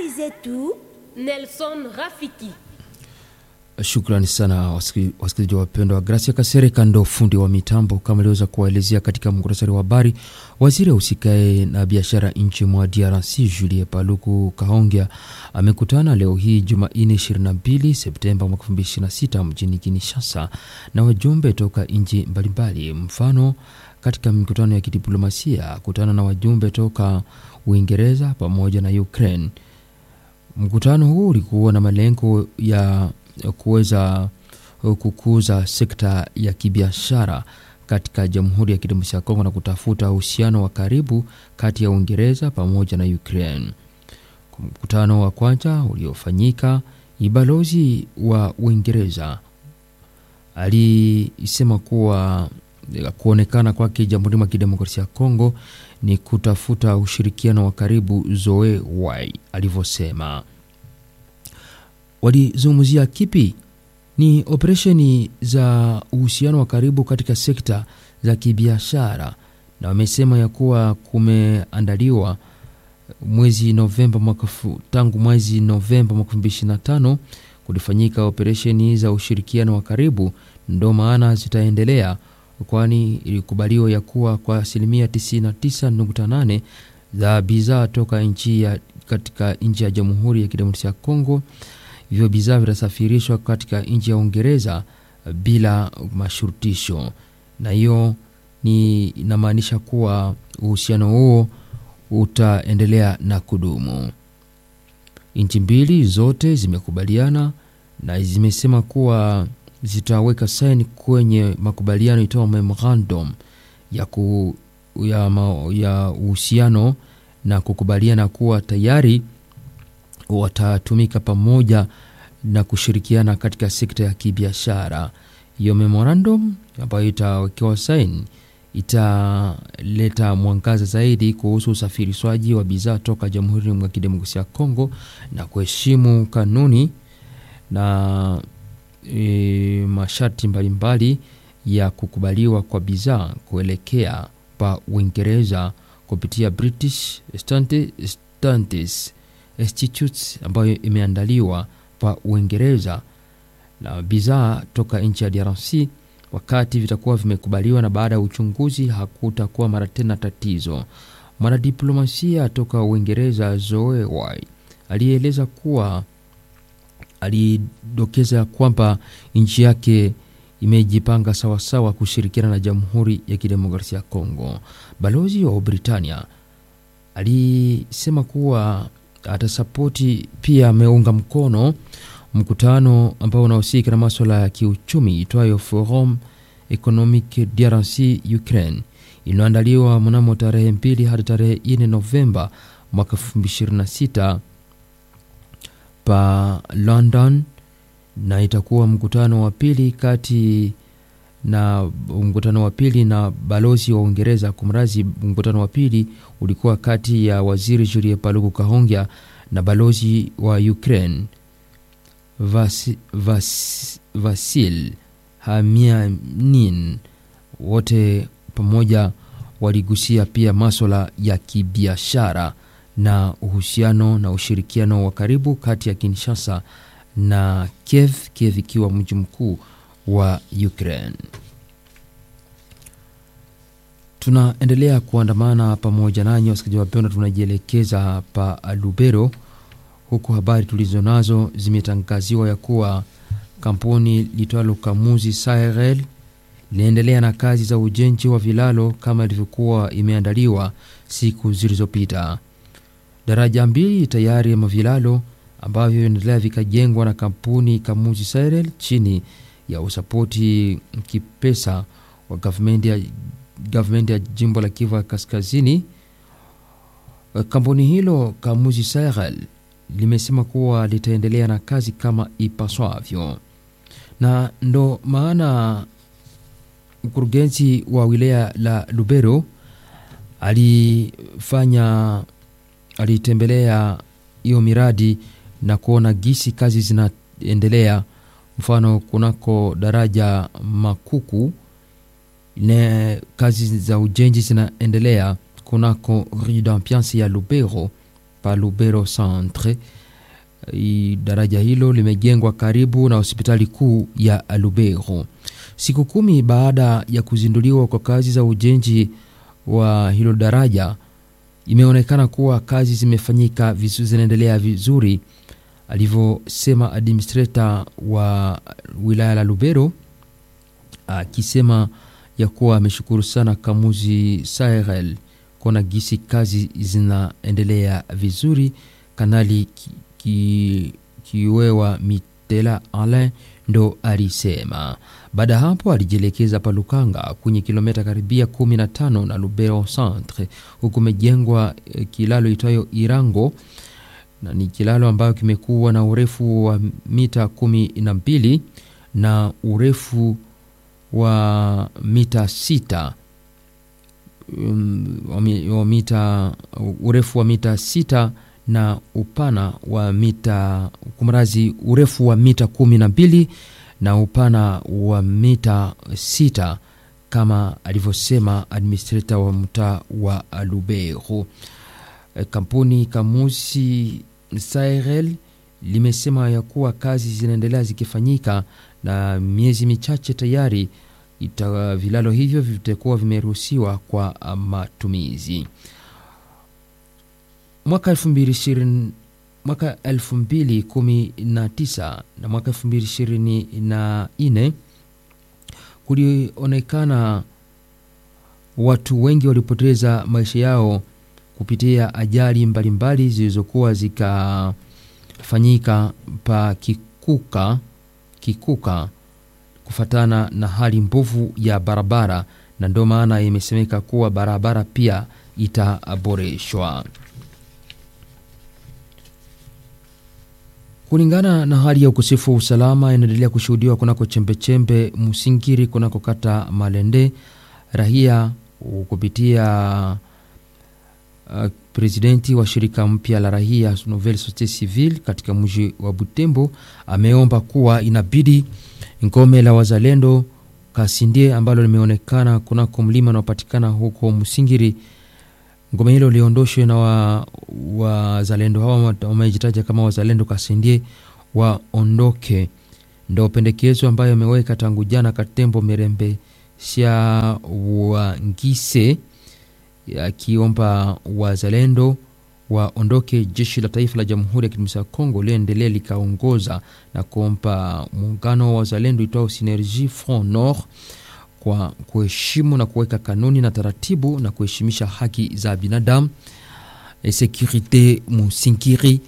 zetu Nelson Rafiki. Shukrani sana wasikilizaji wapendwa. Gracia Kasereka ndo fundi wa mitambo, kama iliweza kuwaelezea katika muhtasari wa habari. Waziri usikae na biashara nchi mwa DRC Julie Paluku Kahongya amekutana leo hii Jumanne 22 Septemba 2026 mjini Kinshasa na wajumbe toka nchi mbalimbali. Mfano, katika mikutano ya kidiplomasia kutana na wajumbe toka Uingereza pamoja na Ukraine. Mkutano huu ulikuwa na malengo ya kuweza kukuza sekta ya kibiashara katika Jamhuri ya Kidemokrasia ya Kongo na kutafuta uhusiano wa karibu kati ya Uingereza pamoja na Ukraine. Kwa mkutano wa kwanza uliofanyika, balozi wa Uingereza alisema kuwa kuonekana kwake Jamhuri ya Kidemokrasia ya Kongo ni kutafuta ushirikiano wa karibu zoe wai alivyosema. Walizungumzia kipi? Ni operesheni za uhusiano wa karibu katika sekta za kibiashara, na wamesema ya kuwa kumeandaliwa mwezi Novemba mwaka tangu mwezi Novemba mwaka 2025 kulifanyika operesheni za ushirikiano wa karibu, ndo maana zitaendelea kwani ilikubaliwa ya kuwa kwa asilimia 99.8 za bidhaa toka nchi ya katika nchi ya Jamhuri ya Kidemokrasia ya Kongo, hivyo bidhaa vitasafirishwa katika nchi ya Uingereza bila mashurutisho, na hiyo ni inamaanisha kuwa uhusiano huo utaendelea na kudumu. Nchi mbili zote zimekubaliana na zimesema kuwa zitaweka saini kwenye makubaliano itoa memorandum ya ku, ya uhusiano na kukubaliana kuwa tayari watatumika pamoja na kushirikiana katika sekta ya kibiashara. Hiyo memorandum ambayo itawekewa saini italeta mwangaza zaidi kuhusu usafirishwaji wa bidhaa toka Jamhuri ya Kidemokrasia ya Kongo na kuheshimu kanuni na E, masharti mbalimbali ya kukubaliwa kwa bidhaa kuelekea pa Uingereza kupitia British Standards Institute ambayo imeandaliwa pa Uingereza na bidhaa toka nchi ya DRC. Wakati vitakuwa vimekubaliwa na baada ya uchunguzi, hakutakuwa mara tena tatizo. Mwanadiplomasia toka Uingereza Zoe Wai alieleza kuwa alidokeza kwamba nchi yake imejipanga sawasawa kushirikiana na Jamhuri ya Kidemokrasia ya Kongo. Balozi wa Britania alisema kuwa atasapoti pia, ameunga mkono mkutano ambao unahusika na maswala ya kiuchumi itwayo Forum Economique DRC Ukraine iliyoandaliwa mnamo tarehe mbili hadi tarehe 4 Novemba mwaka 2026 pa London na itakuwa mkutano wa pili kati na mkutano wa pili na balozi wa Uingereza. Kumrazi, mkutano wa pili ulikuwa kati ya waziri Julie Paluku Kahongya na balozi wa Ukraine Vas, Vas, Vasil Hamianin. Wote pamoja waligusia pia maswala ya kibiashara na uhusiano na ushirikiano wa karibu kati ya Kinshasa na Kiev, Kiev ikiwa mji mkuu wa Ukraine. Tunaendelea kuandamana pamoja nanyi wasikilizaji wapendwa, tunajielekeza pa Lubero, huku habari tulizo nazo zimetangaziwa ya kuwa kampuni litwalo Kamuzi Sahel linaendelea na kazi za ujenzi wa vilalo kama ilivyokuwa imeandaliwa siku zilizopita. Daraja mbili tayari ya mavilalo ambavyo vinaendelea vikajengwa na kampuni Kamuzi Sahel chini ya usapoti kipesa wa gavumenti ya, gavumenti ya jimbo la Kivu ya Kaskazini. Kampuni hilo Kamuzi Sahel limesema kuwa litaendelea na kazi kama ipaswavyo, na ndo maana mkurugenzi wa wilaya la Lubero alifanya alitembelea hiyo miradi na kuona gisi kazi zinaendelea. Mfano, kunako daraja Makuku ne kazi za ujenzi zinaendelea kunako rue d'Ambiance ya Lubero pa Lubero Centre. I- Daraja hilo limejengwa karibu na hospitali kuu ya Lubero. Siku kumi baada ya kuzinduliwa kwa kazi za ujenzi wa hilo daraja, imeonekana kuwa kazi zimefanyika vizu, zinaendelea vizuri, alivyosema administrator wa wilaya la Lubero akisema ya kuwa ameshukuru sana Kamuzi Sahel kuona gisi kazi zinaendelea vizuri. Kanali ki, ki, Kiwewa Mitela Alain ndo alisema. Baada ya hapo alijielekeza pa Lukanga kwenye kilomita karibia 15 na Lubero Centre, huku umejengwa eh, kilalo itwayo Irango na ni kilalo ambayo kimekuwa na urefu wa mita kumi na mbili na urefu wa mita sita um, wa mi- wa mita urefu wa mita sita na upana wa mita kumrazi urefu wa mita kumi na mbili na upana wa mita sita kama alivyosema administrator wa mtaa wa Lubero. Eh, Kampuni Kamusi Sahel limesema ya kuwa kazi zinaendelea zikifanyika na miezi michache tayari ita, vilalo hivyo vitakuwa vimeruhusiwa kwa ah, matumizi. Mwaka 2020 mwaka 2019 na mwaka 2024 kulionekana watu wengi walipoteza maisha yao kupitia ajali mbalimbali zilizokuwa zikafanyika pa Kikuka, Kikuka kufatana na hali mbovu ya barabara, na ndio maana imesemeka kuwa barabara pia itaboreshwa. Kulingana na hali ya ukosefu wa usalama inaendelea kushuhudiwa kunako chembechembe Musingiri, kunako kata Malende, rahia kupitia uh, presidenti wa shirika mpya la rahia Nouvelle Société Civile katika mji wa Butembo ameomba kuwa inabidi ngome la wazalendo Kasindie ambalo limeonekana kunako mlima unaopatikana huko Musingiri, ngome hilo liondoshwe na wa- wazalendo hawa wamejitaja kama wazalendo Kasindie waondoke. Ndo pendekezo ambayo ameweka tangu jana Katembo Mirembe Sha Wangise akiomba wazalendo waondoke. Jeshi la taifa la Jamhuri ya Kidemokrasia ya Kongo liendelee likaongoza na kuomba muungano wa wazalendo itwao Synergie Front Nord kwa kuheshimu na kuweka kanuni na taratibu na kuheshimisha haki za binadamu. E, Securite Musinkiri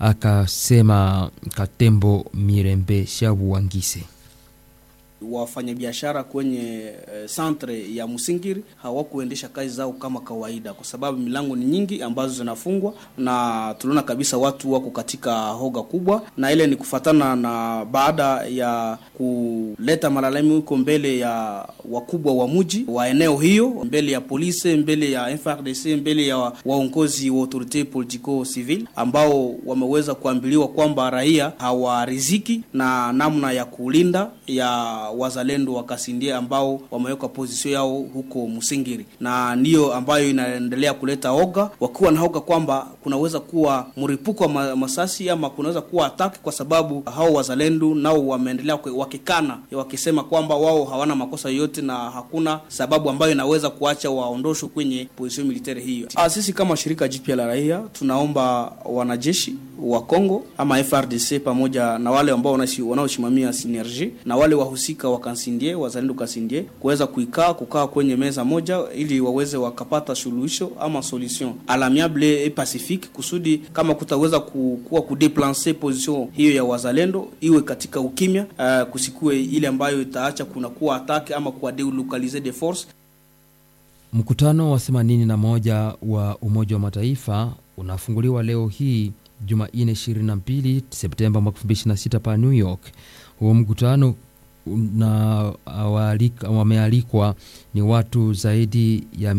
akasema Katembo Mirembe Shabu Wangise. wafanyabiashara kwenye eh, centre ya Musingiri hawakuendesha kazi zao kama kawaida, kwa sababu milango ni nyingi ambazo zinafungwa, na tunaona kabisa watu wako katika hoga kubwa, na ile ni kufatana na baada ya kuleta malalamiko mbele ya wakubwa wa mji wa eneo hiyo, mbele ya polisi, mbele ya FRDC, mbele ya waongozi wa autorite politico civil ambao wameweza kuambiliwa kwamba raia hawariziki na namna ya kulinda ya wazalendo wa Kasindie ambao wameweka pozisio yao huko Musingiri, na ndiyo ambayo inaendelea kuleta oga, wakiwa na oga kwamba kunaweza kuwa mripuko wa ma- masasi ama kunaweza kuwa ataki, kwa sababu hao wazalendo nao wameendelea kwe- wakikana wakisema kwamba wao hawana makosa yoyote na hakuna sababu ambayo inaweza kuacha waondoshwe kwenye position military hiyo. Ah, sisi kama shirika jipya la raia tunaomba wanajeshi wa Kongo ama FRDC pamoja na wale ambao wanaishi- wanaosimamia synergie na wale wahusika wa Kansindie, wazalendo Kansindie kuweza kuikaa kukaa kwenye meza moja ili waweze wakapata suluhisho ama solution à l'amiable et pacifique, kusudi kama kutaweza ku- kuwa kudeplancer position hiyo ya wazalendo iwe katika ukimya, uh, kusikue ile ambayo itaacha kuna kuwa atake ama kuwa delocaliser de force Mkutano wa 81 wa Umoja wa Mataifa unafunguliwa leo hii Jumanne 22 Septemba mwaka 2026 pa New York. Huo mkutano na awalika- wamealikwa ni watu zaidi ya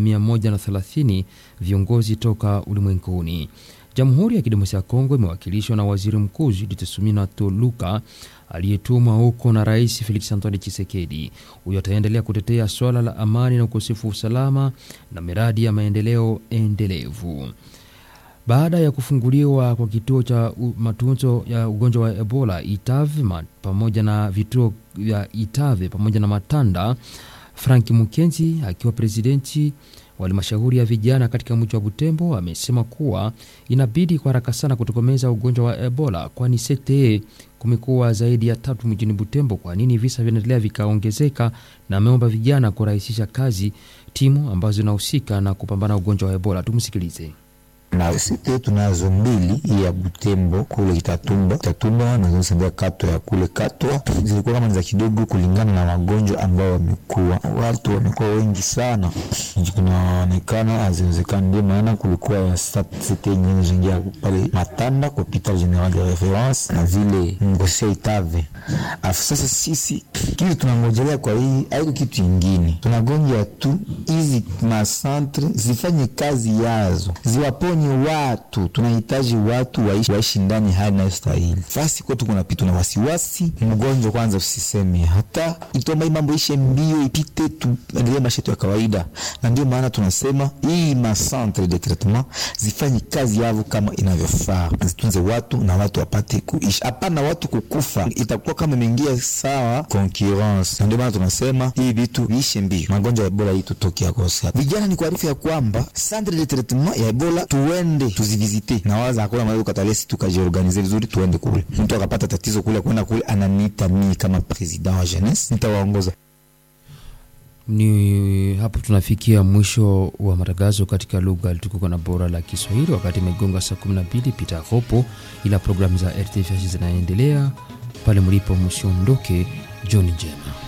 130 viongozi toka ulimwenguni. Jamhuri ya Kidemokrasia ya Kongo imewakilishwa na Waziri Mkuu Judith Suminwa Tuluka aliyetumwa huko na Rais Felix Antoine Tshisekedi. Huyo ataendelea kutetea swala la amani na ukosefu wa usalama na miradi ya maendeleo endelevu. baada ya kufunguliwa kwa kituo cha u- matunzo ya ugonjwa wa Ebola Itave ma, pamoja na vituo vya Itave pamoja na Matanda, Frank Mukenzi akiwa presidenti wa halmashauri ya vijana katika mji wa Butembo amesema kuwa inabidi kwa haraka sana kutokomeza ugonjwa wa Ebola, kwani sekte kumekuwa zaidi ya tatu mjini Butembo. Kwa nini visa vinaendelea vikaongezeka? Na ameomba vijana kurahisisha kazi timu ambazo zinahusika na kupambana na ugonjwa wa Ebola. Tumsikilize. na site tunazo mbili hii ya Butembo kule Itatumba Itatumba na zosembea kato ya kule Katwa zilikuwa kama ni za kidogo kulingana na magonjwa ambao wamekuwa watu wamekuwa wengi sana, kunaonekana haziwezekani. Ndio maana kulikuwa ya site nyingine zingia pale Matanda kwa hopital general de reference na vile Ngosia Itave. Afu sasa sisi kitu tunangojelea kwa hii haiko kitu ingine, tunagonja tu hizi masantre zifanye kazi yazo ziwaponye watu. Tunahitaji watu waishi, waishi ndani hali inayostahili. Fasi kwetu kunapitwa na wasiwasi, mgonjwa kwanza usiseme, hata itomba hii mambo ishe mbio ipite, tuendelee maisha yetu ya kawaida, na ndio maana tunasema hii macentre de traitement zifanye kazi yavo kama inavyofaa, zitunze watu na watu wapate kuishi, hapana watu kukufa, itakuwa kama imeingia sawa concurrence. Na ndio maana tunasema hii vitu viishe mbio, magonjwa ya Ebola hii tutoke yakosa. Vijana ni kuarifu ya kwamba centre de traitement ya Ebola tuende tuzivizite, na waza hakuna mahali ukatalesi tukajiorganize vizuri, tuende kule. Mtu akapata tatizo kule, kwenda kule, ananiita mimi kama president wa jeunesse, nitawaongoza Ni hapo tunafikia mwisho wa matangazo katika lugha tukuka na bora la Kiswahili, wakati imegonga saa 12 pita hopo, ila programu za RTFH zinaendelea pale mlipo, msiondoke. Jioni njema.